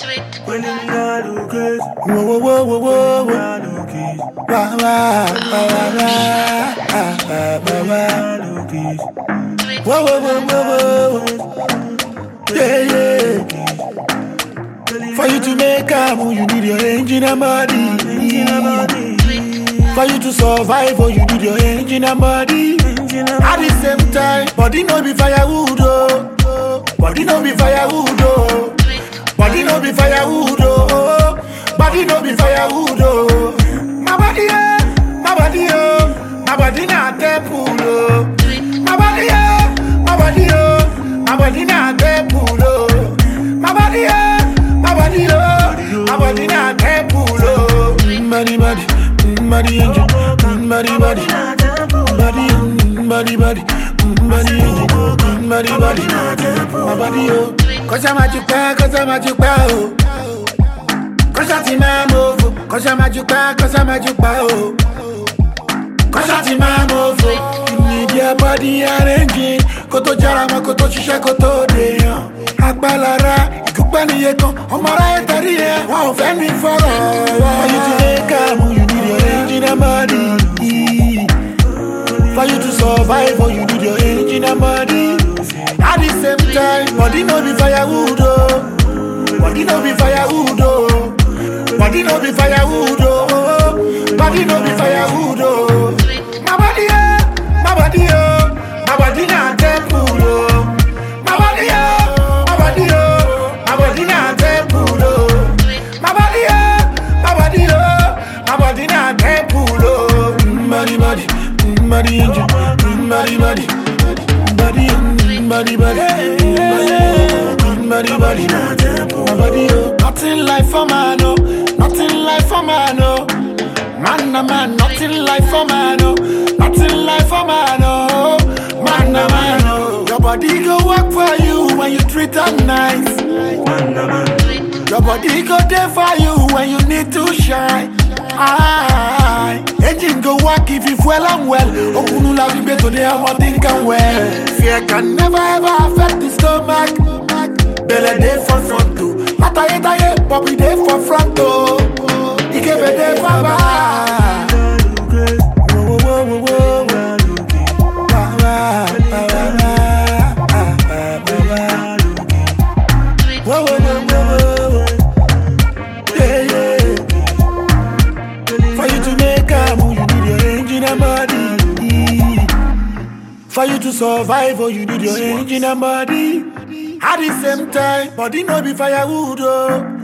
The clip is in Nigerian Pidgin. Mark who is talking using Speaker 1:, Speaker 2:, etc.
Speaker 1: When the nigga look crazy,
Speaker 2: Whoa, whoa, whoa, whoa, whoa, whoa.
Speaker 1: nigga look crazy,
Speaker 2: Wah, wah, wah, wah, wah. Ah, ah, wah, wah.
Speaker 1: nigga look crazy.
Speaker 2: Whoa, whoa, whoa, whoa, whoa. Yeah, yeah. For you to make a move, you need your engine and body. For you to survive, oh, you need your engine and body. At the same time, body no be firewood, oh. Body no be firewood, oh. Body no be firewood, oh. Body no be firewood, oh. My body, oh, my body, oh. My body na temple, oh. My body, oh, my body, oh. My body na temple, oh. My body, oh, my body, oh. My body na temple, oh. Mm, Body, body, mm, body, angel, Mm, body, body, body, mm, body, body, mm, body, angel, Mm, body, body, my body, oh. Cause I'm at your back, cause I'm at your back, oh. Cause I'm in my move, cause I'm at your back, cause I'm at your back, oh. Cause I'm in my move, you need your body arranging. Kó tó jára mọ́, kó tó ṣiṣẹ́, kó tó dèèyàn. Agbálára, ìkúpẹ́ nìyẹn kan, ọmọ aráyé tẹ̀rí ẹ̀, wọn ò fẹ́ mi fọ̀rọ̀. For you to make am, you need your engine and body. For you to survive, oh, you need your engine and body. At the same time, body no be firewood, oh. Body no be firewood, oh. Body no be firewood, oh. Body no be firewood, oh. My body, oh, my body, oh. My body na temple, oh. My body, oh, my body, oh. My body na temple, oh. My body, oh, my body, oh. My body na temple, oh. Mm, Body, body, mm, body, angel, Mm, body, body, body, mm, body, body, mm, body, body, my body, oh. Nothing like for man, oh. Nothing like for man, oh. Man, a man, nothing like for man, oh. Nothing like for man, oh. Man, a man, oh. Your body go work for you when you treat her nice.
Speaker 1: Wonder man,
Speaker 2: Your body go there for you when you need to shine. Aye. Engine go work if you fuel and well. Okunu la vibe today, I'm not thinking well. Fear can never ever affect the stomach. Belle day for front too. Ataye taye, Bobby day for front too. Ikebe day for back.
Speaker 1: nigga look crazy,
Speaker 2: Whoa, whoa, whoa, whoa, whoa.
Speaker 1: nigga look crazy,
Speaker 2: Wah, wah, wah, wah, wah. Ah, ah, wah, wah.
Speaker 1: nigga look crazy.
Speaker 2: Whoa, whoa, whoa, whoa, whoa. Yeah, yeah. For you to make a move, you need your engine and body. For you to survive, oh, you need your engine and body. At the same time, body no be firewood, oh.